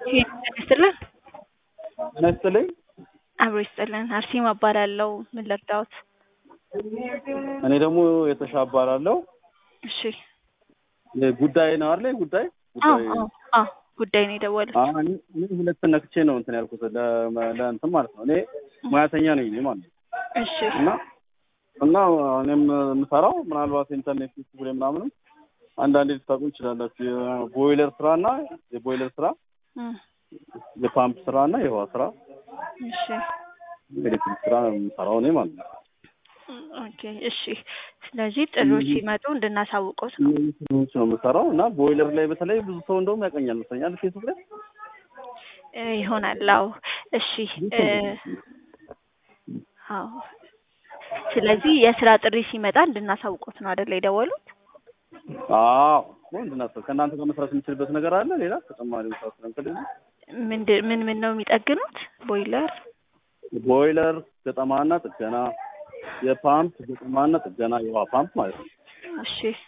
ይስጥልን ጤና ይስጥልኝ። አብሮ ይስጥልን። አርሴማ እባላለሁ። ምን ልርዳዎት? እኔ ደግሞ የተሻ እባላለሁ። እሺ። ጉዳይ ነው አይደል? ጉዳይ አዎ ጉዳይ አዎ አዎ ጉዳይ ነው የደወሉት። አዎ፣ እኔ እኔ ሁለት ነክቼ ነው እንትን ያልኩት ለ- ለእንትን ማለት ነው። እኔ ሙያተኛ ነኝ እኔ ማለት ነው። እሺ እና እና እኔም የምሰራው ምናልባት ኢንተርኔት ፌስቡክ ላይ ምናምንም አንዳንዴ ልታውቁ ይችላላችሁ። የቦይለር ስራ እና የቦይለር ስራ፣ እም፣ የፓምፕ ስራ እና የውሃ ስራ፣ እሺ የኤሌክትሪክ ስራ ነው የምሰራው እኔ ማለት ነው። ኦኬ እሺ። ስለዚህ ጥሪዎች ሲመጡ እንድናሳውቀውት ነው። እነዚህ ስራዎች ነው የምሰራው እና ቦይለር ላይ በተለይ ብዙ ሰው እንደውም ያቀኛል መሰለኛል ፌስቡክ ላይ እ፣ ይሆናል። አዎ እሺ እ፣ አዎ ስለዚህ የስራ ጥሪ ሲመጣ እንድናሳውቆት ነው አይደል የደወሉት? አዎ ምንድን ነው ከእናንተ ጋር መስራት የምችልበት ነገር አለ ሌላ ተጨማሪ መስራት ስለምፈልግ ነው። ምንድን ምን ምን ነው የሚጠግኑት? ቦይለር ቦይለር ገጠማና ጥገና፣ የፓምፕ ገጠማና ጥገና፣ የውሃ ፓምፕ ማለት ነው። እሺ